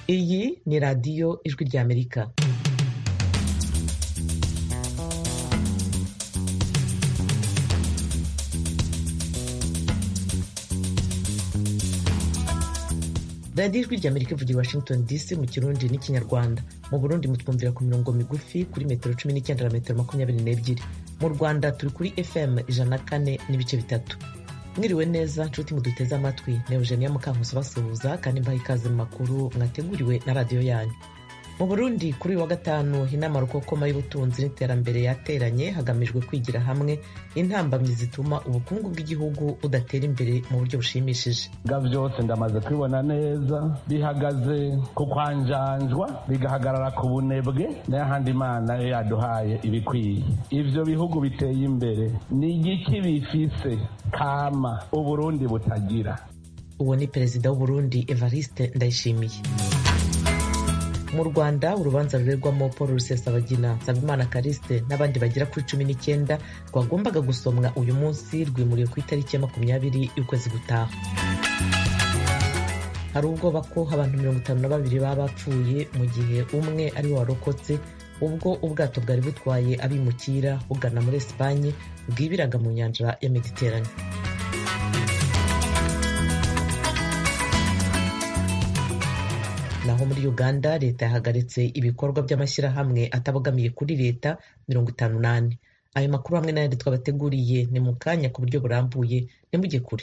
iyi ni radiyo ijwi ry'amerika radiyo ijwi ry'amerika ivugira i washington dc mu kirundi n'ikinyarwanda mu burundi mutwumvira ku mirongo migufi kuri metero cumi n'icyenda na metero makumyabiri n'ebyiri mu rwanda turi kuri fm ijana na kane n'ibice bitatu mwiriwe neza nshuti muduteze amatwi ni eugenia mukankusi basuhuza kandi mbaha ikaze mu makuru mwateguriwe na radiyo yanyu mu burundi kuri uyu wa gatanu inama rukokoma y'ubutunzi n'iterambere yateranye hagamijwe kwigira hamwe intambamyi zituma ubukungu bw'igihugu budatera imbere mu buryo bushimishije ga byose ndamaze kubibona neza bihagaze ku kwanjanjwa bigahagarara ku bunebwe n'ahandi imana yo yaduhaye ibikwiye ivyo bihugu biteye imbere ni igiki bifise kama uburundi butagira uwo ni perezida w'uburundi evariste ndayishimiye mu rwanda urubanza rurerwamo paul rusesabagina nsabimana kariste n'abandi bagera kuri cumi n'icyenda rwagombaga gusomwa uyu munsi rwimuriwe ku itariki ya makumyabiri y'ukwezi gutaha hari ubwoba ko abantu mirongo itanu na babiri baba bapfuye mu gihe umwe ari we warokotse ubwo ubwato bwari butwaye abimukira bugana muri esipanye bwibiraga mu nyanja ya mediterane naho muri uganda leta yahagaritse ibikorwa by'amashyirahamwe atabogamiye kuri leta mirongo itanu n'ane ayo makuru hamwe n'ayandi twabateguriye ni mu kanya ku buryo burambuye nimujye kure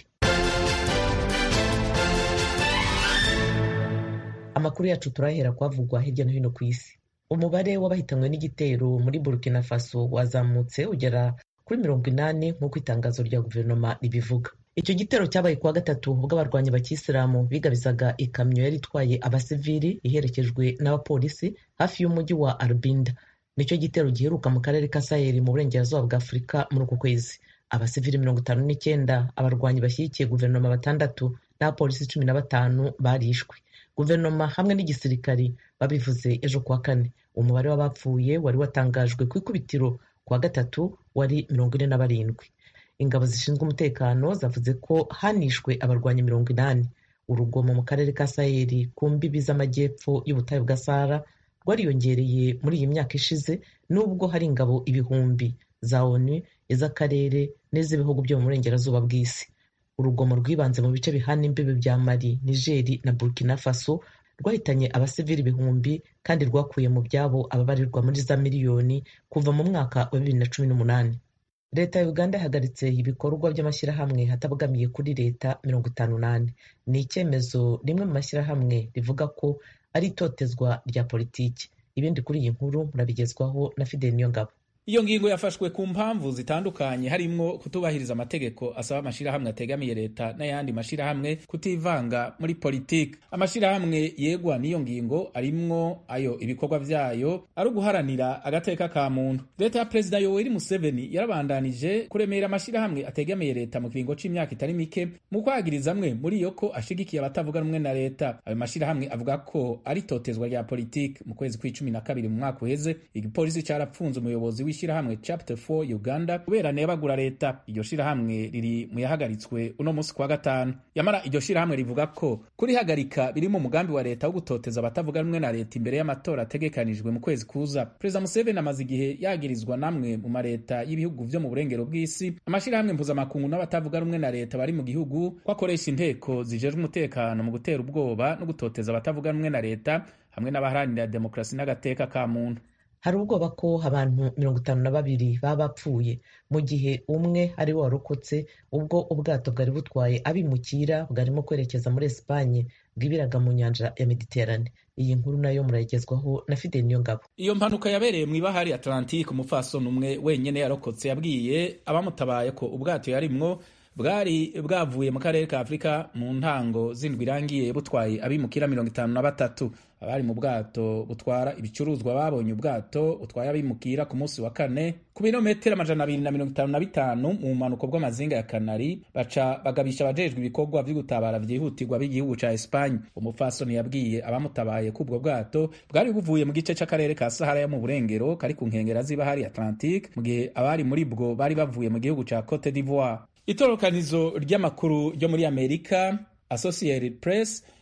amakuru yacu turahera kwavugwa hirya no hino ku isi umubare w'abahitanywe n'igitero muri burkina faso wazamutse ugera kuri mirongo inani nk'uko itangazo rya guverinoma ribivuga icyo gitero cyabaye kuwa gatatu ubwo abarwanyi bakisilamu bigabizaga ikamyo yari itwaye abasivili iherekejwe n'abapolisi hafi y'umujyi wa arbinda nicyo gitero giheruka mu karere ka saheli mu burengerazuba bwa afurika muri uku kwezi abasivili mirongo itanu n'icyenda abarwanyi bashyigikiye guverinoma batandatu n'abapolisi cumi na batanu barishwe guverinoma hamwe n'igisirikari babivuze ejo kuwa kane umubare w'abapfuye wari watangajwe ku ikubitiro kuwa gatatu wari mirongo ine na barindwi ingabo zishinzwe umutekano zavuze ko hanishwe abarwanyi mirongo inani urugomo mu karere ka saheli ku mbibi z'amajyepfo y'ubutayu bwa sahara rwariyongereye muri iyi myaka ishize nubwo hari ingabo ibihumbi za onu iz'akarere n'iz'ibihugu byo mu burengerazuba bw'isi urugomo rwibanze mu bice bihana imbibi bya mali nigeri na burkina faso rwahitanye abasivili ibihumbi kandi rwakuye mu byabo ababarirwa muri za miliyoni kuva mu mwaka wa bibiri na cumi n'umunani leta ya uganda yahagaritse ibikorwa by'amashyirahamwe hatabogamiye kuri leta mirongo itanu n'ane ni icyemezo rimwe mu mashyirahamwe rivuga ko ari itotezwa rya politiki ibindi kuri iyi nkuru murabigezwaho na fideli niyongabo iyo ngingo yafashwe ku mpamvu zitandukanye harimwo kutubahiriza amategeko asaba amashyirahamwe ategamiye leta n'ayandi mashyirahamwe kutivanga muri politiki amashyirahamwe yegwa n'iyo ngingo arimwo ayo ibikorwa vyayo ari uguharanira agateka ka muntu leta ya perezida yoweri museveni yarabandanije kuremera amashyirahamwe ategamiye leta mu kiringo c'imyaka itari mike mu kwagiriza amwe muri yo ko ashigikiye abatavuga rumwe na leta ayo mashyirahamwe avuga ko ari totezwa rya politiki mu kwezi kw'icumi na kabiri mu mwaka uheze igipolisi carapfunze umuyobozi w'ishyirahamwe chapter 4 uganda kubera nebagura leta iryo shirahamwe riri mu yahagaritswe uno munsi kwa gatanu yamara iryo shirahamwe rivuga ko kurihagarika biri mu mugambi wa leta wo gutoteza abatavuga rumwe na leta imbere y'amatora ategekanijwe mu kwezi kuza perezida museveni amaze igihe yagirizwa namwe mu mareta y'ibihugu vyo mu burengero bw'isi amashirahamwe mpuzamakungu n'abatavuga rumwe na leta bari mu gihugu ko akoresha inteko zijejwe umutekano mu gutera ubwoba no gutoteza abatavuga rumwe na leta hamwe n'abaharanira demokarasi n'agateka ka muntu hari ubwoba ko abantu mirongo itanu na babiri baba bapfuye mu gihe umwe ari we warokotse ubwo ubwato bwari butwaye abimukira bwarimo kwerekeza muri esipanye bwibiraga mu nyanja ya mediterane iyi nkuru nayo murayigezwaho na fideli niyongabo iyo mpanuka yabereye mu ibahari atlantique umupfasoni umwe wenyine yarokotse yabwiye abamutabaye ko ubwato yarimwo bwari bwavuye mu karere ka afurika mu ntango zindwi irangiye butwaye abimukira mirongo itanu na batatu abari mu bwato butwara ibicuruzwa babonye ubwato butwaye abimukira ku munsi wa kane ku birometero amajana abiri na mirongo itanu na bitanu mu bumanuko bw'amazinga ya kanari baca bagabisha abajejwe ibikorwa vyo gutabara vyihutirwa b'igihugu ca espanye umupfasoni yabwiye abamutabaye ko ubwo bwato bwari buvuye mu gice c'akarere ka sahara yo mu burengero kari ku nkengera z'ibahari atlantique mu gihe abari muri bwo bari bavuye mu gihugu ca cote d'ivoire itorokanizo ry'amakuru ryo muri amerika associated press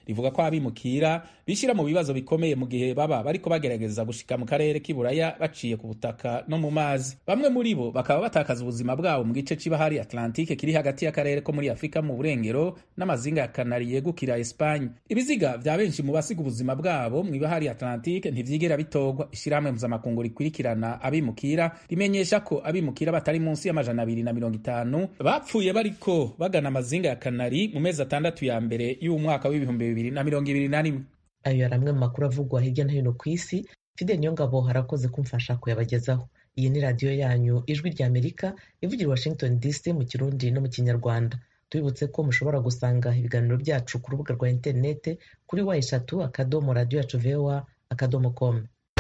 rivuga ko abimukira bishyira mu bibazo bikomeye mu gihe baba bariko bagerageza gushika mu karere k'iburaya baciye ku butaka no mu mazi bamwe muri bo bakaba batakaza ubuzima bwabo mu gice c'ibahari atlantike kiri hagati y'akarere ko muri afurika mu burengero n'amazinga ya kanari yegukira espanye ibiziga vya benshi mu basiga ubuzima bwabo mu ibahari atlantike ntivyigera bitorwa ishirahamwe mpuzamakungu rikurikirana abimukira rimenyesha ko abimukira batari munsi y'amajana abiri na mirongo itanu bapfuye bariko bagana amazinga ya kanari mu mezi atandatu ya mbere y'umwaka w'ibihumbi bibiri na mirongo ibiri na rimwe ayo yari amwe mu makuru avugwa hirya no hino ku isi fidel niyongabo harakoze kumfasha kuyabagezaho iyi ni radiyo yanyu ijwi rya amerika ivugira washington dc mu kirundi no mu kinyarwanda tubibutse ko mushobora gusanga ibiganiro byacu ku rubuga rwa interinete kuri wa eshatu akadomo radiyo yacu voa akadomo com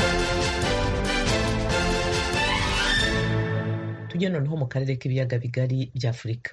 tujye noneho mu karere k'ibiyaga bigari bya afurika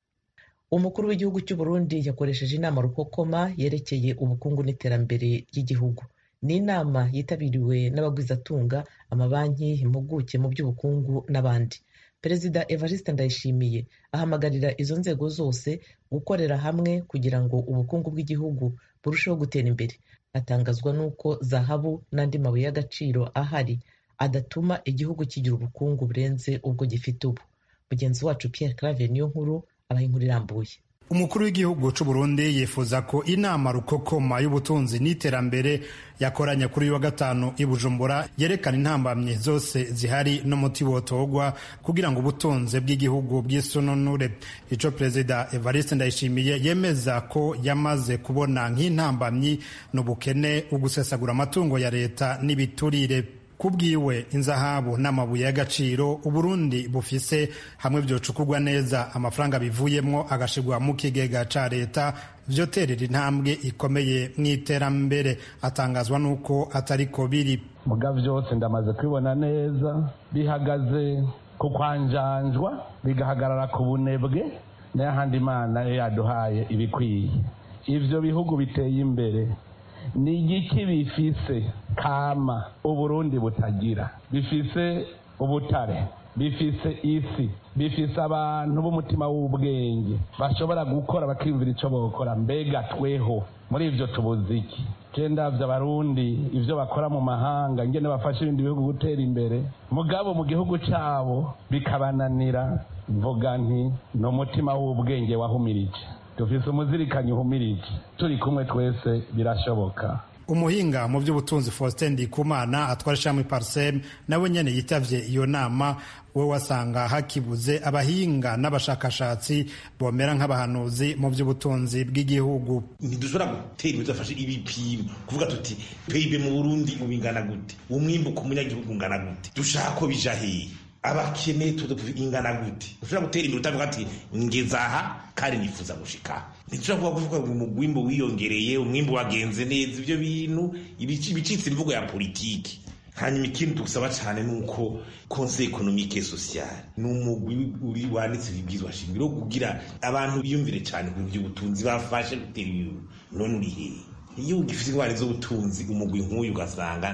umukuru w'igihugu cy'u Burundi yakoresheje inama rukokoma yerekeye ubukungu n'iterambere ry'igihugu ni inama yitabiriwe n'abagwizatunga amabanki impuguke mu by'ubukungu n'abandi perezida evariste ndayishimiye ahamagarira izo nzego zose gukorera hamwe kugira ngo ubukungu bw'igihugu burusheho gutera imbere atangazwa n'uko zahabu n'andi mabuye y'agaciro ahari adatuma igihugu kigira ubukungu burenze ubwo gifite ubu mugenzi wacu Pierre Claver niyo nkuru abaha inkuru irambuye umukuru w'igihugu cy'u Burundi yifuza ko inama rukokoma y'ubutunzi n'iterambere yakoranye kuri uyu wa gatanu i Bujumbura yerekana intambamyi zose zihari n'umuti wotogwa kugira ngo ubutunzi bw'igihugu bw'isununure ico perezida Evariste Ndayishimiye yemeza ko yamaze kubona nk'intambamyi n'ubukene ugusesagura amatungo ya leta n'ibiturire kubwiwe inzahabu n'amabuye y'agaciro uburundi bufise hamwe vyocukurwa neza amafaranga bivuyemwo agashirwa mu kigega ca leta vyoterera intambwe ikomeye mw'iterambere atangazwa n'uko atariko biri muga vyose ndamaze kubibona neza bihagaze ku kwanjanjwa bigahagarara ku bunebwe n'ayahandi imana yaduhaye ibikwiye ivyo bihugu biteye imbere ni igiki bifise kama uburundi butagira bifise ubutare bifise isi bifise abantu b'umutima w'ubwenge bashobora gukora bakiyumvira icyo bokora mbega tweho muri ibyo tubuze iki ndabyo abarundi ibyo bakora mu mahanga ngene bafasha ibindi bihugu gutera imbere mugabo mu gihugu cyabo bikabananira mvuga nti ni umutima w'ubwenge wahumirije dufise umuzirikanyi uhumirije turi kumwe twese birashoboka umuhinga mu by'ubutunzi faustin ndikumana atwara ishami parsem nawe nyene yitavye iyo nama we wasanga hakibuze abahinga n'abashakashatsi bomera nk'abahanuzi mu by'ubutunzi bw'igihugu ntidushobora gutera imbere tudafashe ibipimo kuvuga tuti pib mu burundi ubingana gute umwimbu ku munyagihugu ungana gute dushaka ko bija hehe abakene ingana gute ushobora gutera imbere utavuga ati ngeze aha kandi nifuza gushika ntidushobora kuvuga ngo umugwimbo wiyongereye umwimbo wagenze neza ibyo bintu ibicitse imvugo ya politiki hanyuma ikindi dusaba cyane ni uko conseil economique et social ni umugwi uri wanditse ibibwizwa shingiro kugira abantu biyumvire cyane ku by'ubutunzi bafashe gutera ibintu none uri hehe iyo ugifite indwara z'ubutunzi umugwi nk'uyu ugasanga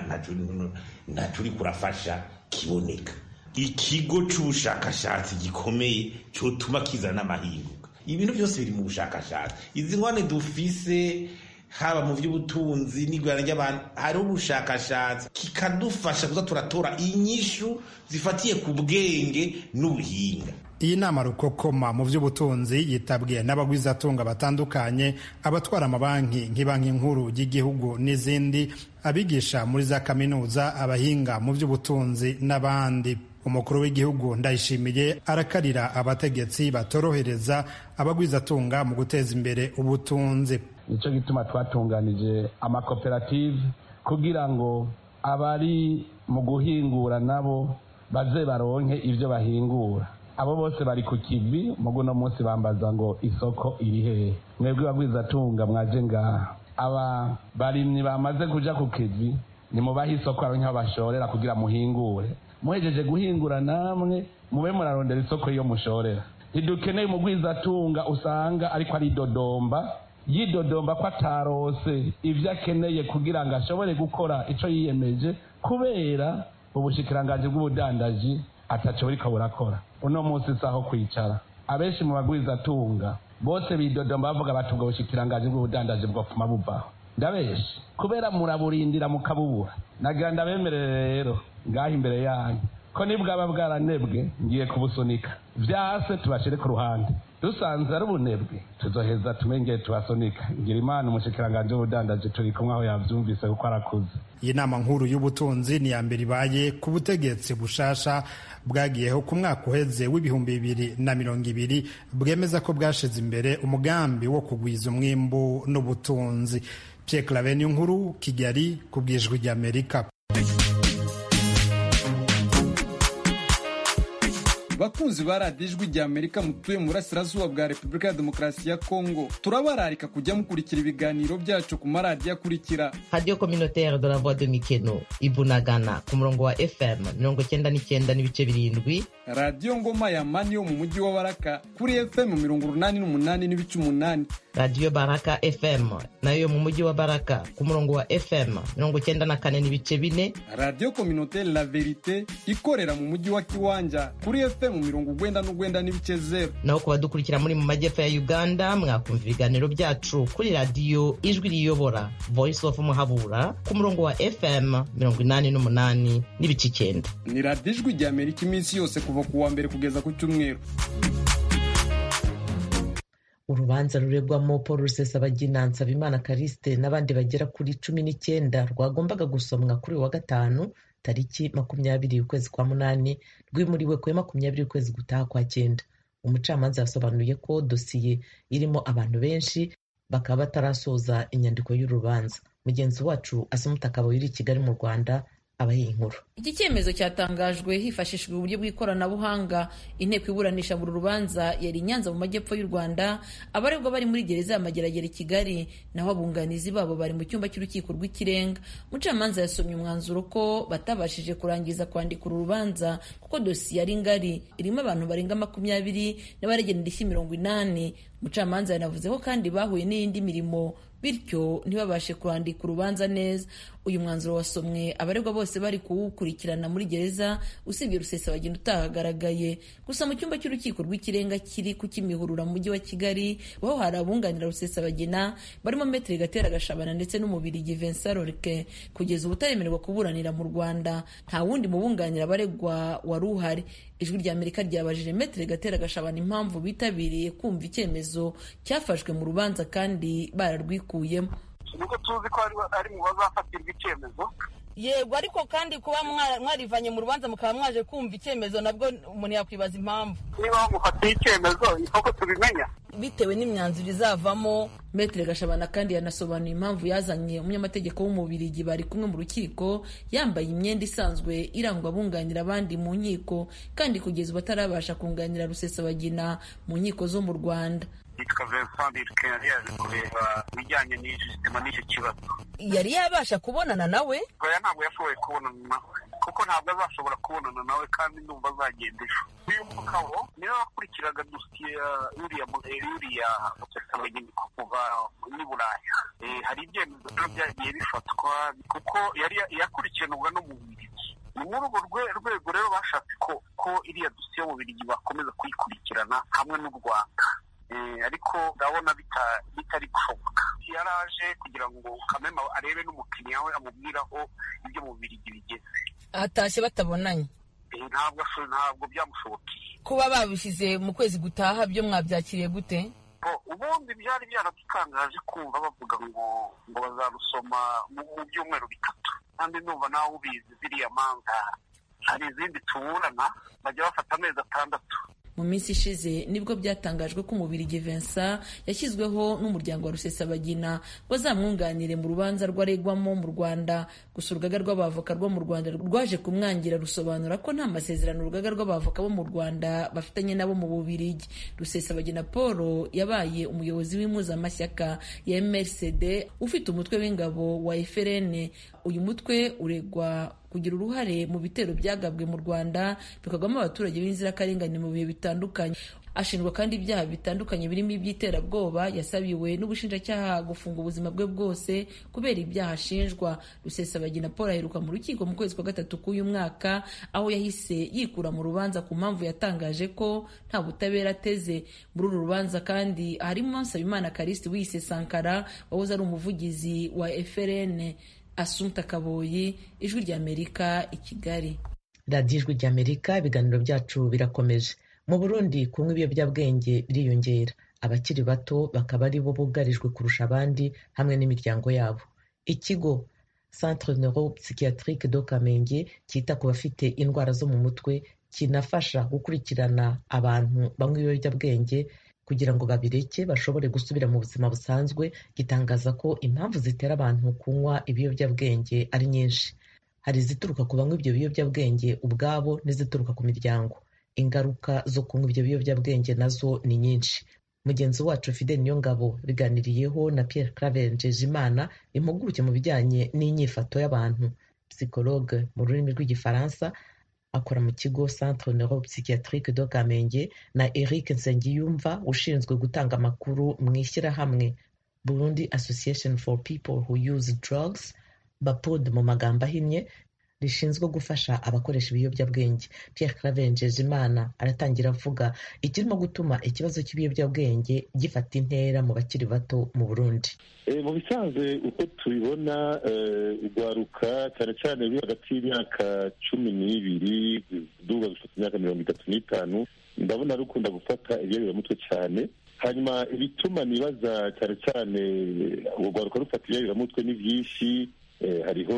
ntaco uri kurafasha kiboneka ikigo c'ubushakashatsi gikomeye cotuma kizana n'amahinduka ibintu byose biri mu bushakashatsi izi ngwane dufise haba mu by'ubutunzi n'igurana ry'abantu hariho ubushakashatsi kikadufasha kuza turatora inyishu zifatiye ku bwenge n'ubuhinga iyi nama rukokoma mu by'ubutunzi yitabwiye n'abagwizatunga batandukanye abatwara amabanki nk'ibanki nkuru y'igihugu n'izindi abigisha muri za kaminuza abahinga mu by'ubutunzi n'abandi umukuru w'igihugu ndayishimiye arakarira abategetsi batorohereza abagwizatunga mu guteza imbere ubutunzi nicyo gituma twatunganije amakoperative kugira ngo abari mu guhingura nabo baze baronke ibyo bahingura abo bose bari ku kivi mugu uno munsi bambaza ngo isoko iri hehe mwebwe bagwizatunga mwaje ngaha aba barimyi bamaze kuja ku kivi nimubahe isoko aronke aho bashorera kugira muhingure muhejeje guhingura namwe mube murarondera isoko iyo mushorera ntidukeneye umugwizatunga usanga ariko ari dodomba yidodomba ko atarose ibyo akeneye kugira ngo ashobore gukora icyo yiyemeje kubera ubushikiranganji bw'ubudandaji ataco buriko burakora uno munsi saho kwicara abenshi mu bagwizatunga bose bidodomba bavuga bati ubwo bushikiranganji bw'ubudandaji bwopfuma buvaho ndabeshe kubera muraburindira mukabubura nagira ndabemerere rero ngaho imbere yanyu ko nibwaba bwaranebwe ngiye kubusunika vyase tubashire ku ruhande dusanze ari ubunebwe tuzoheza tumengeye tubasunika ngira imana umushikiranganji w'ubudandaji turi kumwe aho yavyumvise kuko arakuze iyi nama nkuru y'ubutunzi ni iya mbere ibaye ku butegetsi bushasha bwagiyeho ku mwaka uheze w'ibihumbi bibiri na mirongo ibiri bwemeza ko bwashize imbere umugambi wo kugwiza umwimbu n'ubutunzi Pierre Claver nkuru Kigali ku bwijwi ry'Amerika bakunzi ba radiyo ijwi rya amerika mutuye mu burasirazuba bwa repubulika ya demokarasi ya kongo turabararika kujya mukurikira ibiganiro byacu ku maradiyo akurikira radiyo communautaire de la voix de mikeno ibunagana ku murongo wa fm mirongo cyenda n'icyenda n'ibice birindwi radiyo ngoma ya mani yo mu mujyi wa baraka kuri fm mirongo urunani n'umunani n'ibice umunani radiyo baraka fm nayo mu mujyi wa baraka ku murongo wa fm mirongo cyenda na kane n'ibice bine radiyo communautaire la verite ikorera mu mujyi wa kiwanja kuri fm mirongo ugwenda n'ugwenda n'ibice zero naho ku badukurikira muri mu majyepfo ya uganda mwakumva ibiganiro byacu kuri radiyo ijwi riyobora voice of muhabura ku murongo wa fm mirongo inani n'umunani n'ibice icyenda ni radiyo ijwi rya amerika iminsi yose kuva ku wa mbere kugeza ku cyumweru urubanza ruregwamo paul rusesabagina nsabimana kariste n'abandi bagera kuri cumi n'icyenda rwagombaga gusomwa kuri uyu wa gatanu tariki makumyabiri ukwezi kwa munani rwimuriwe kuri makumyabiri ukwezi gutaha kwa cyenda umucamanza yasobanuye ko dosiye irimo abantu benshi bakaba batarasoza inyandiko y'urubanza mugenzi wacu asumutaka uri i kigali mu rwanda abaye inkuru iki cyemezo cyatangajwe hifashishijwe uburyo bw'ikoranabuhanga inteko iburanisha buri rubanza yari i nyanza mu majyepfo y'u rwanda abaregwa bari muri gereza ya mageragere i kigali naho abunganizi babo bari mu cyumba cy'urukiko rw'ikirenga umucamanza yasomye umwanzuro ko batabashije kurangiza kwandika uru rubanza kuko dosiye ari ngari irimo abantu barenga makumyabiri n'abaregera indishyi mirongo inani umucamanza yanavuze ko kandi bahuye n'iyindi mirimo bityo ntibabashe kwandika urubanza neza uyu mwanzuro wasomwe abaregwa bose bari kuwukurikirana muri gereza usibye rusesabagina utahagaragaye gusa mu cyumba cy'urukiko rw'ikirenga kiri ku kimihurura mu mujyi wa kigali aho hari abunganira rusesabagina barimo metero gatera gashabana ndetse n'umubirigi vincent lorke kugeza ubu utaremererwa kuburanira mu rwanda nta wundi mubunganira abaregwa wari uhari ijwi rya amerika ryabajije metero gatera gashabana impamvu bitabiriye kumva icyemezo cyafashwe mu rubanza kandi bararwikuyemo niko tuzi ko ari mu bazafatirwa icyemezo yego ariko kandi kuba mwarivanye mu rubanza mukaba mwaje kumva icyemezo nabwo umuntu yakwibaza impamvu niba bamufatiye icyemezo ni koko tubimenya bitewe n'imyanzuro izavamo metere gashabana kandi yanasobanuye impamvu yazanye umunyamategeko w'umubirigi bari kumwe mu rukiko yambaye imyenda isanzwe irangwa abunganira abandi mu nkiko kandi kugeza ubu atarabasha kunganira rusesabagina mu nkiko zo mu rwanda yitwa Vincent Birke yari yaje kureba ibijyanye n'ijisitema n'icyo kibazo yari yabasha kubonana nawe oya ntabwo yashoboye kubonana nawe kuko ntabwo azashobora kubonana nawe kandi ndumva azagenda ejo uyu mugabo niwe wakurikiraga dosiye ya uriya uriya musesabageni kuva n'i buraya hari ibyemezo rero byagiye bifatwa kuko yari yakurikiranwaga no mu bubirigi ni muri urwo rwego rero bashatse ko ko iriya dosiye y'ububirigi bakomeza kuyikurikirana hamwe n'u rwanda ariko ndabona bitari gushoboka yaraje kugira ngo kamema arebe n'umukiriya we amubwira aho ibyo mu birigi bigeze atashye batabonanye ntabwo ntabwo byamushobokeye kuba babishyize mu kwezi gutaha byo mwabyakiriye gute ubundi byari byaradutangaje kumva bavuga ngo ngo bazarusoma mu byumweru bitatu kandi ndumva nawe ubizi ziriya manza hari izindi tuburana bajya bafata amezi atandatu mu minsi ishize nibwo byatangajwe ko umubirigi Vincent yashyizweho n'umuryango wa rusesabagina ngo azamwunganire mu rubanza rwaregwamo mu rwanda gusa urugaga rw'abavoka rwo mu rwanda rwaje kumwangira rusobanura ko nta masezerano urugaga rw'abavoka bo mu rwanda bafitanye nabo mu bubirigi rusesabagina paul yabaye umuyobozi w'impuzamashyaka ya mrcd ufite umutwe w'ingabo wa frn uyu mutwe uregwa kugira uruhare mu bitero byagabwe mu rwanda bikagwamo abaturage b'inzirakarengane mu bihe bitandukanye ashinjwa kandi ibyaha bitandukanye birimo iby'iterabwoba yasabiwe n'ubushinjacyaha gufunga ubuzima bwe bwose kubera ibyaha ashinjwa rusesabagina paul aheruka mu rukiko mu kwezi kwa gatatu k'uyu mwaka aho yahise yikura mu rubanza ku mpamvu yatangaje ko nta butabera ateze muri uru rubanza kandi harimo nsabimana karisiti wiyise sankara wahoze ari umuvugizi wa frn asumta kaboyi ijwi ry'amerika i kigali radiyo ijwi ry'amerika ibiganiro byacu birakomeje mu burundi kunywa ibiyobyabwenge biriyongera abakiri bato bakaba ari bo bugarijwe kurusha abandi hamwe n'imiryango yabo ikigo centre neuropsychiatrique do kamenge cyita ku bafite indwara zo mu mutwe kinafasha gukurikirana abantu banywa ibiyobyabwenge kugira ngo babireke bashobore gusubira mu buzima busanzwe gitangaza ko impamvu zitera abantu kunywa ibiyobyabwenge ari nyinshi hari izituruka ku banywa ibyo biyobyabwenge ubwabo n'izituruka ku miryango ingaruka zo kunywa ibyo biyobyabwenge nazo ni nyinshi mugenzi wacu fidel niyongabo biganiriyeho na pierre claver njejimana impuguke mu bijyanye n'inyifato y'abantu psychologue mu rurimi rw'igifaransa akora mu kigo centre neuropsychiatrique do kamenge na eric nsengiyumva ushinzwe gutanga amakuru mu ishyirahamwe burundi association for people who use drugs bapod mu magambo ahinnye rishinzwe gufasha abakoresha ibiyobyabwenge pierre claver njejimana aratangira avuga ikirimo gutuma ikibazo cy'ibiyobyabwenge gifata intera mu bakiri bato mu burundi mu bisanzwe uko tubibona urwaruka cyane cyane ruri hagati y'imyaka cumi n'ibiri duga gufata imyaka mirongo itatu n'itanu ndabona rukunda gufata ibiyobyamutwe cyane hanyuma ibituma nibaza cyane cyane urwaruka rufata ibiyobyamutwe ni byinshi hariho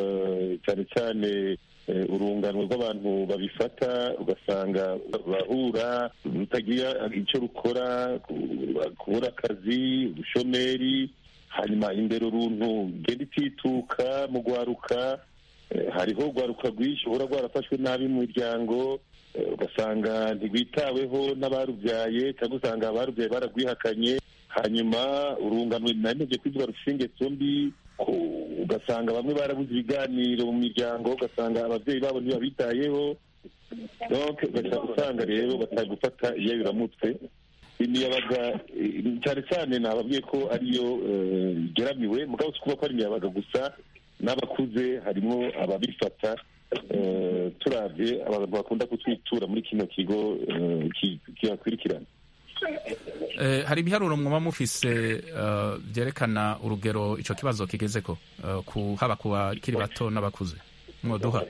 cyane cyane urungano rw'abantu babifata ugasanga bahura rutagira icyo rukora kubura akazi ubushomeri hanyuma indero runtu genda itituka mu rwaruka hariho urwaruka rwinshi uhora rwarafashwe nabi mu miryango ugasanga ntirwitaweho n'abarubyaye cyangwa usanga abarubyaye bararwihakanye hanyuma urungano nanone kwivuga rufite ingeso mbi ugasanga bamwe barabuze ibiganiro mu miryango ugasanga ababyeyi babo ntibabitayeho usanga rero batari gufata iyayuramutwe imiyabaga cyane cyane nababwiye ko ariyo igeramiwe mugabo si kuba ko ari imiyabaga gusa n'abakuze harimo ababifata turabye abantu bakunda kutwitura muri kino kigo kibakurikirana hari ibiharuro mwaba mufise byerekana urugero icyo kibazo kigeze ko haba ku bakiri bato n'abakuze mwoduha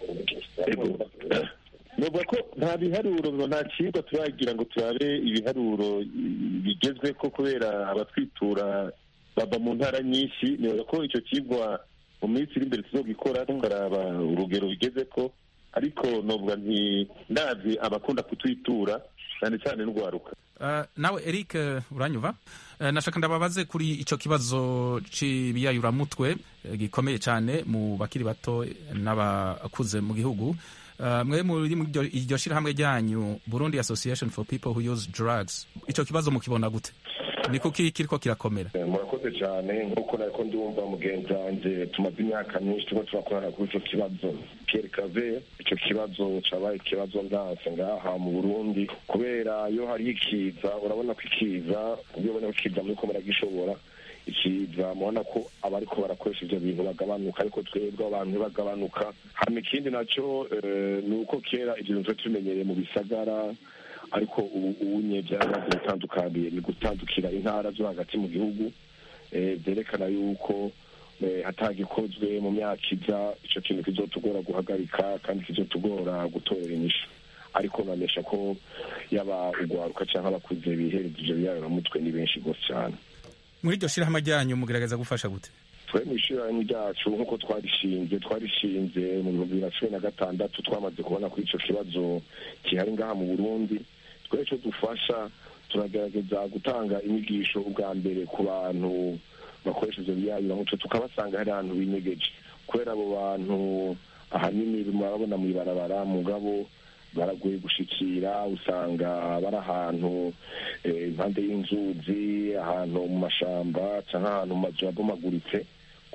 nuvuga ko nta biharuro nta kiribwa turagira ngo turabe ibiharuro bigezwe ko kubera abatwitura bava mu ntara nyinshi nibaza ko icyo kigwa mu minsi iri imbere tuzogikora tukaraba urugero bigeze ko ariko novuga nti ndazi abakunda kutwitura cyane cyane n'urwaruka nawe eric uranyuva nashaka ndababaze kuri icyo kibazo cy'ibiyayuramutwe gikomeye cyane mu bakiri bato n'abakuze mu gihugu mwe muri iryo shyirahamwe ryanyu burundi association for people who use drugs icyo kibazo mukibona gute ni kuki kiriko kirakomera murakoze cyane nk'uko nariko ndumva mugenzi wanjye tumaze imyaka myinshi turiko turakorana kuri ico kibazo pierre cave ico kibazo cabaye ikibazo ndanse ngaha mu burundi kubera iyo hariho ikiza urabona ko ikiza iyo ubona ko ikiza muriko muragishobora ikiza mubona ko abariko barakoresha ivyo bintu bagabanuka ariko twebwe abantu ntibagabanuka hama ikindi naco ni uko kera ivyo bintu tuba tumenyereye mu bisagara ariko ubu unye byaramaze gutandukaniye ni gutandukira intara zo hagati mu gihugu byerekana yuko hatagikozwe mu myaka iza icyo kintu kizotugora guhagarika kandi kizotugora gutorera inyishu ariko bamesha ko yaba urwaruka cyangwa abakuze bihereza ivyo biyayoramutwe ni benshi rwose cyane muri iryo shirahamwe ryanyu mugerageza gufasha gute twe mu ishyirahamwe ryacu nk'uko twarishinze twarishinze mu bihumbi bibiri na cumi na gatandatu twamaze kubona ko ico kibazo gihari ngaha mu burundi twe icyo dufasha turagerageza gutanga inyigisho ubwa mbere ku bantu bakoresha ivyo biyayuramutwe tukabasanga hari ahantu binyegeje kubera abo bantu ahanini murabona mw'ibarabara mugabo baragoye gushikira usanga bari ahantu impande y'inzuzi ahantu mu mashamba cyangwa ahantu mu mazu yabomaguritse ku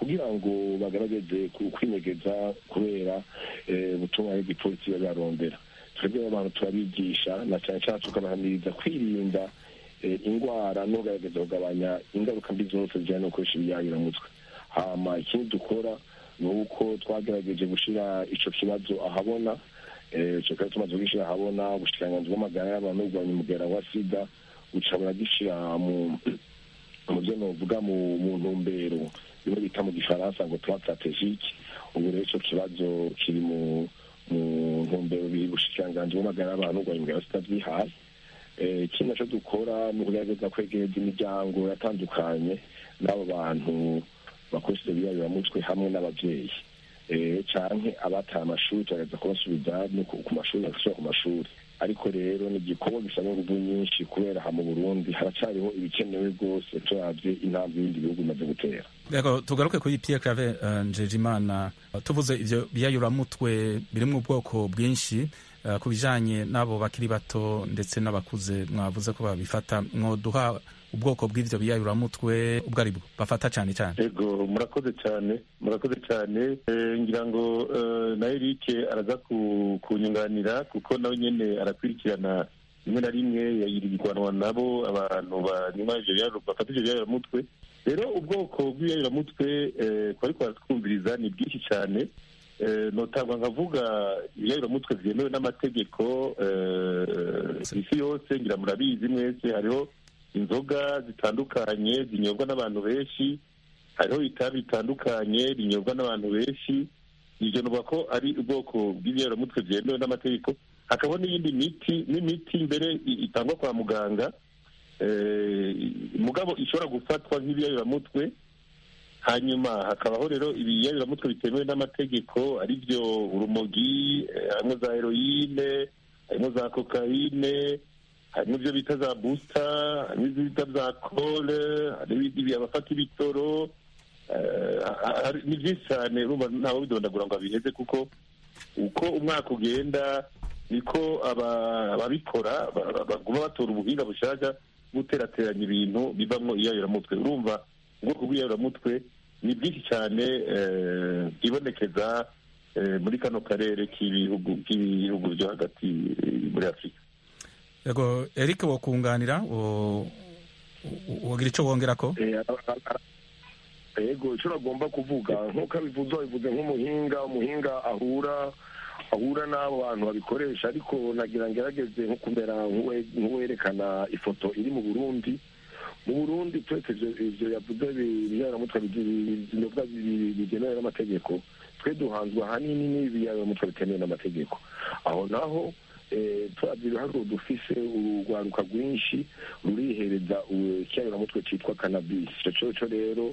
kugira ngo bagaragaze kwinyegeza kubera ubutumwa bw'igipolisi barondera twebwe abantu turabigisha na cyane cyane tukabahamiriza kwirinda indwara no kugaragaza kugabanya ingaruka mbi zose zijyanye no gukoresha ibiyayuramutwe hama ikindi dukora ni uko twagerageje gushyira icyo kibazo ahabona icyo kibazo tumaze kugishyira ahabona ubushikiranganzi bw'amagara y'abantu n'urwanya umugera wa sida buca buragishyira mu mu byo novuga mu ntumbero bimwe bita mu gifaransa ngo tuba strategique ubu rero icyo kibazo kiri mu mu ntumbero ubushikiranganzi bw'amagara y'abantu n'urwanya umugera wa sida bwihaye ikindi nacyo dukora ni ukugerageza kwegereza imiryango yatandukanye n'abo bantu bakoresha ibyo biyabiramutwe hamwe n'ababyeyi cyane abataye amashuri tugerageza kubasubiza ku mashuri bagasubira ku mashuri ariko rero ni igikorwa gisaba ingufu nyinshi kubera aha mu burundi haracyariho ibikenewe rwose turabye intambwe y'ibindi bihugu bimaze gutera rego tugaruke kuri pierre clave njejimana tuvuze ibyo biyayuramutwe biri mu bwoko bwinshi ku bijanye n'abo bakiri bato ndetse n'abakuze mwavuze ko babifata mwoduha ubwoko bw'ivyo biyayuramutwe ubwo ari bwo bafata cyane cyane ego murakoze cyane murakoze cyane ngira ngo na Eric araza kunyunganira kuko nawe nyene arakurikirana rimwe na rimwe yayirigwanwa nabo abantu banyuma ivyo bafata ivyo biyayuramutwe rero ubwoko bw'ibiyayuramutwe twari twumviriza ni bwinshi cyane notangwa nkavuga ibiyayuramutwe byemewe n'amategeko isi yose ngira murabizi mwese hariho inzoga zitandukanye zinyobwa n'abantu benshi hariho itabi bitandukanye rinyobwa n'abantu benshi ibyo nuvuga ko ari ubwoko bw'ibiyayuramutwe byemewe n'amategeko hakabaho n'iyindi miti n'imiti mbere itangwa kwa muganga mugabo ishobora gufatwa nk'ibiyayuramutwe hanyuma hakabaho rero ibiyayuramutwe bitemewe n'amategeko ari byo urumogi harimo za heroyine harimo za kokayine harimo ibyo bita za busita harimo ibyo bita za kole harimo abafata ibitoro ni byinshi cyane urumva ntawe bidondagura ngo abiheze kuko uko umwaka ugenda niko ababikora baguma batora ubuhinga bushaka guterateranya ibintu bivamo iyayuramutwe urumva ubwoko bw'iyayuramutwe ni bwinshi cyane bwibonekeza muri kano karere k'ibihugu k'ibihugu byo hagati muri afurika yego eric wokunganira wogira icyo wongera ko yego icyo agomba kuvuga nk'uko abivuze abivuze nk'umuhinga umuhinga ahura ahura n'abo bantu babikoresha ariko nagira ngerageze nko kumera nk'uwerekana ifoto iri mu burundi mu burundi twese ibyo yavuze ibiyaramutwe binyobwa bigenewe n'amategeko twe duhanzwe ahanini n'ibiyaramutwe bitemewe n'amategeko aho naho turabye ibiharuro dufise urugwaruka rwinshi rurihereza ikiyaramutwe cyitwa kanabisi icyo cyo rero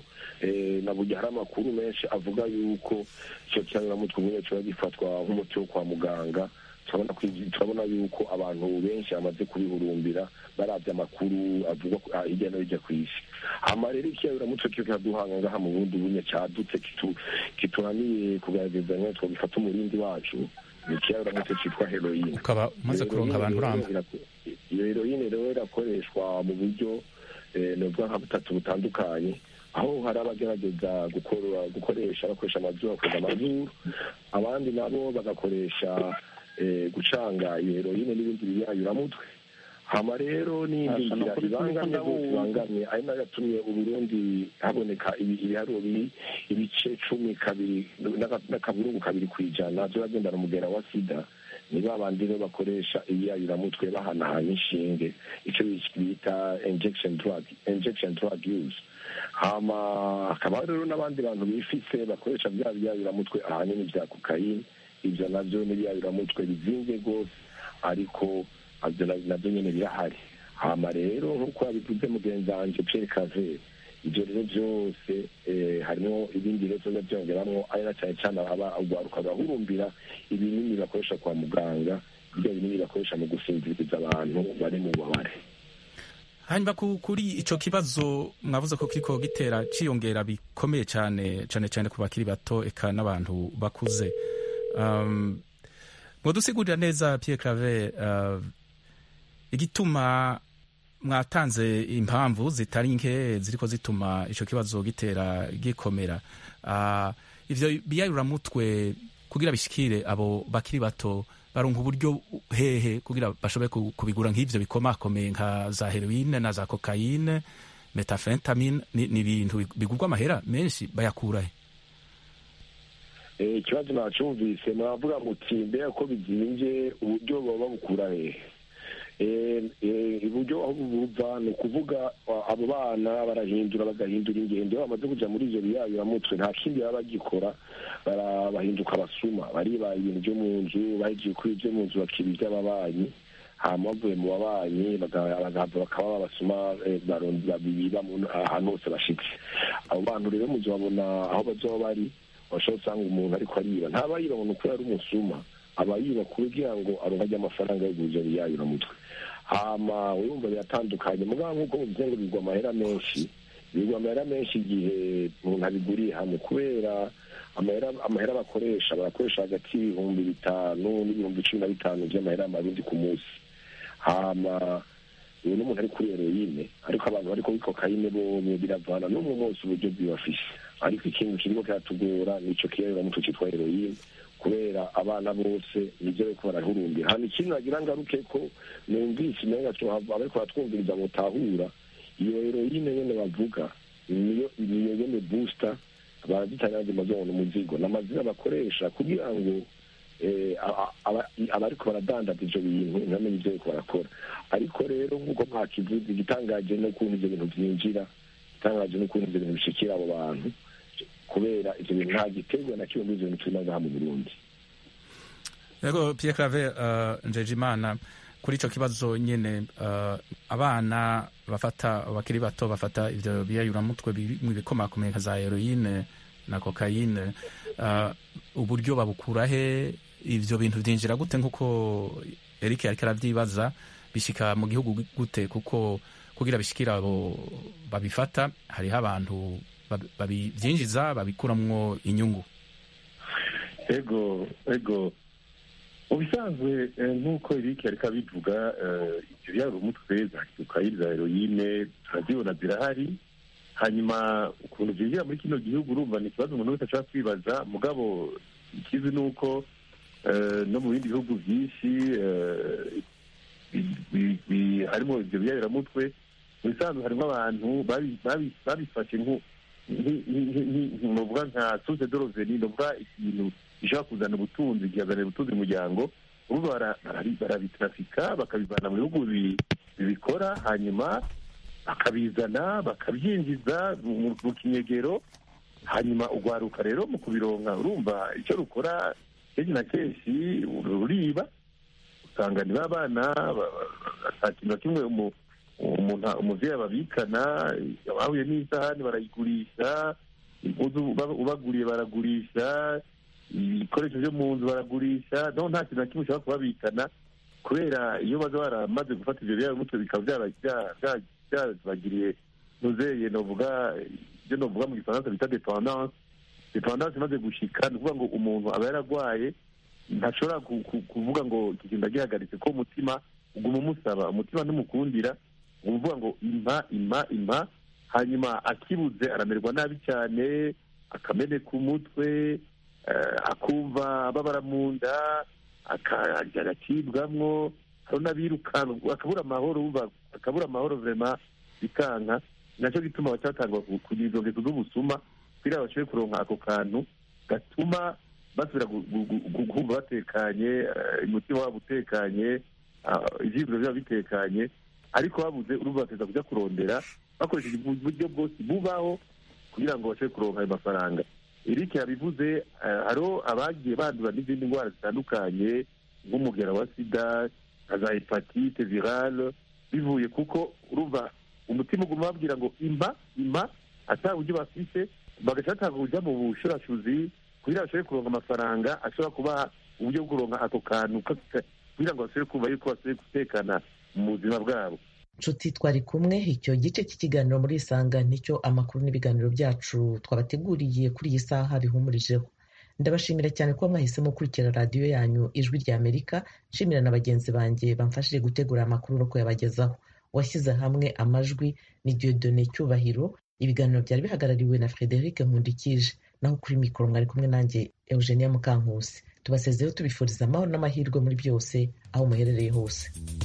na burya hari amakuru menshi avuga yuko icyo kiyaramutwe nyine kiba gifatwa nk'umuti wo kwa muganga turabona yuko abantu benshi bamaze kubihurumbira barabye amakuru avugwa hirya no hirya ku isi hama rero ikiyaramutwe cyo kiraduhanga ngaha mu bundi bunye cyadutse kitunaniye kugaragaza nyine twagifata umurindi wacu ni ikiyaramutwe cyitwa heroyine ukaba umaze kuronka abantu uramba iyo heroyine rero irakoreshwa mu buryo nubwo nka butatu butandukanye aho hari abagerageza gukoresha bakoresha amazuru bakoza amazuru abandi nabo bagakoresha gucanga iyo heroyine n'ibindi biyayuramutwe hama rero n'indi nzira ibangamye rwose ibangamye ari nayo yatumye uburundi haboneka ibiharuro biri ibice cumi kabiri n'akaburungu kabiri ku ijana by'abagendana umugera wa sida ni ba bandi rero bakoresha ibiyayuramutwe bahanahana inshinge icyo bita injection drug injection drug use hama hakaba rero n'abandi bantu bifise bakoresha bya biyayuramutwe ahanini bya kokayine ibyo nabyo n'ibiyayuramutwe bizinze rwose ariko nabyo nyine birahari hama rero nk'uko yabivuze mugenzi wanjye Pierre Cavere ibyo rero byose harimo ibindi rero biba byongeramo ari na cyane cyane urwaruka bahurumbira ibinini bakoresha kwa muganga ibyo binini bakoresha mu gusinziriza abantu bari mu bubabare hanyuma kuri icyo kibazo mwavuze ko kiriko gitera ciyongera bikomeye cyane cyane cyane ku bakiri bato eka n'abantu bakuze mwadusigurira neza Pierre Claver igituma mwatanze impamvu zitari nke ziriko zituma ico kibazo gitera gikomera uh, ivyo biyayuramutwe kugira bishikire abo bakiri bato baronka uburyo hehe kugira bashobore kubigura nk'ivyo bikomakomeye nka za heroine na za kokayine metafentamine ni ibintu bigurwa amahera menshi bayakurahe ikibazo nacumvise muravuga muti mbega ko bizimvye uburyo baba babukura hehe uburyo aho buva ni ukuvuga abo bana barahindura bagahindura ingendo iyo bamaze kuja muri ivyo biyayuramutwe nta kindi baba bagikora bahinduka abasuma bariba ibintu vyo mu nzu bahejeje kuri ivyo mu nzu bakiba ivy'ababanyi hama bavuye mu babanyi bagahava bakaba babasuma biba ahantu hose bashitse abo bantu rero muzi babona aho bazoba bari bashobora usanga umuntu ariko ariba ntaba yiba ngo nuko ari umusuma aba yiba kugira ngo aronka ry'amafaranga yo kuja biyayuramutwe hama urumva biratandukanye mugabo nk'uko muvuze ngo bigwa amahera menshi bigwa amahera menshi igihe umuntu abiguriye hamwe kubera amahera bakoresha barakoresha hagati y'ibihumbi bitanu n'ibihumbi cumi na bitanu by'amahera y'amarundi ku munsi hama uyu n'umuntu ari kuri heroine ariko abantu bariko kuri kokayine bomwe biravana n'umwe wose uburyo bwibafise ariko ikintu kiriko kiratugora nico kiyayuramutwe citwa heroine kubera abana bose nivyo bariko barahurumbira hano ikintu nagira ngaruke ko numvise umenga cohava abariko baratwumviriza mutahura iyo heroine nyene bavuga niyo niyo nyene booster barazitanyanje mazona umuzigo n'amazina bakoresha kugira ngo abariko baradandaza ivyo bintu ntibamenye ivyo bariko barakora ariko rero nk'uko mwakivuze igitangaje n'ukuntu ivyo bintu vyinjira igitangaje n'ukuntu ivyo bintu bishikira abo bantu kubera ivyo bintu nta giterwa na kimwe muri ivyo bintu turimo ngaha mu burundi yego pierre clave uh, njejimana kuri ico kibazo nyene uh, abana bafata bakiri bato bafata ivyo biyayuramutwe mu bikomakomeye nka za heroine na kokayine uh, uburyo babukura he ivyo bintu vyinjira gute nk'uko eric yariko aravyibaza bishika mu gihugu gute kuko kugira bishikira abo babifata hariho abantu babyinjiza babikuramwo inyungu ego ego mu bisanzwe nk'uko eric ariko abivuga ibyo byaba umutwe za kokayine za heroine turazibona zirahari hanyuma ukuntu byinjira muri kino gihugu urumva ni ikibazo umuntu wese ashobora kwibaza mugabo ikizi ni uko no mu bindi bihugu byinshi harimo ibyo biyayiramutwe mu bisanzwe harimo abantu babifashe novuga nka source de revenu novuga ikintu gishobora kuzana ubutunzi gihazanira ubutunzi umuryango urumva barabitrafika bakabivana mu bihugu bibikora hanyuma bakabizana bakabyinjiza mu kinyegero hanyuma urwaruka rero mu kubironka urumva icyo rukora kenshi na kenshi ruriba usanga ni b'abana nta kintu na kimwe umuvyeyi ababikana bahuye n'isahani barayigurisha impuzu ubaguriye baragurisha ibikoresho byo mu nzu baragurisha no nta kintu na kimwe ushobora kubabikana kubera iyo baza baramaze gufata ivyo biyayumutwe bikaba byabagiriye nuzeye novuga ibyo novuga mu gifaransa bita dependance dependance imaze gushika ni ukuvuga ngo umuntu aba yaragwaye ntashobora kuvuga ngo iki kintu ndagihagaritse ko umutima uguma umusaba umutima ntumukundira uvuga ngo impa impa impa hanyuma akibuze aramerwa nabi cyane akameneka umutwe akumva ababara mu nda agacibwamwo hari n'abirukanka akabura amahoro akabura amahoro vema bikanka nacyo gituma bacyatangwa kugira izo ngeso z'ubusuma kugira bashobore kuronka ako kantu gatuma basubira kumva batekanye umutima wabo utekanye ivyiburo biba bitekanye ariko babuze urumva bateza kuja kurondera bakoresheje uburyo bwose bubaho kugira ngo bashobore kuronka ayo mafaranga eric yabivuze hariho abagiye bandura n'izindi ndwara zitandukanye nk'umugera wa sida nka za hepatite virale bivuye kuko urumva umutima uguma babwira ngo imba imba ata buryo bafise bagaca batanga uburyo mu bushurashuzi kugira bashobore kuronka amafaranga ashobora kubaha uburyo bwo kuronka ako kantu kugira ngo bashobore kumva yuko bashobore gutekana mu buzima bwabo nshuti twari kumwe icyo gice cy'ikiganiro muri isanga nicyo amakuru n'ibiganiro byacu twabateguriye kuri iyi saha bihumurijeho ndabashimira cyane kuba mwahisemo gukurikira radiyo yanyu ijwi rya amerika nshimira na bagenzi banjye bamfashije gutegura amakuru no kuyabagezaho washyize hamwe amajwi ni diodone cyubahiro ibiganiro byari bihagarariwe na frederic nkundikije naho kuri mikoro mwari kumwe nanjye eugenia mukankusi tubasezeho tubifuriza amahoro n'amahirwe muri byose aho muherereye hose